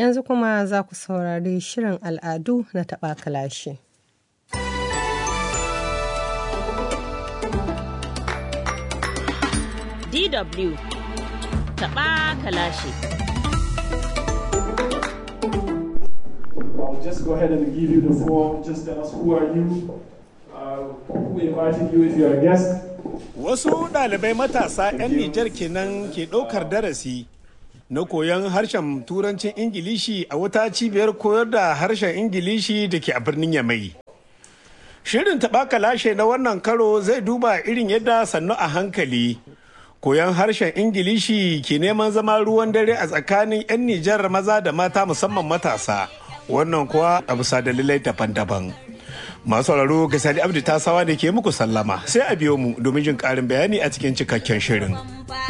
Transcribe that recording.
Yanzu kuma za ku saurari shirin al'adu na taɓa kalashi. DW taɓa kalashi. I'll just go ahead and give you the floor. Just tell us who are you, uh, who invited you if you're a guest. Wasu ɗalibai matasa 'yan Nijar kenan ke ɗaukar darasi na koyon harshen turancin Ingilishi a wata cibiyar koyar da harshen Ingilishi da ke a birnin Yamai. Shirin taɓaka lashe na wannan karo zai duba irin yadda sannu a hankali. Koyon harshen Ingilishi ke neman zama ruwan dare a tsakanin 'yan Nijar maza da mata musamman matasa. Wannan kuwa a bisa dalilai daban-daban. Masu sauraro ga Sadi Abdu Tasawa da ke muku sallama sai a biyo mu domin jin ƙarin bayani a cikin cikakken shirin.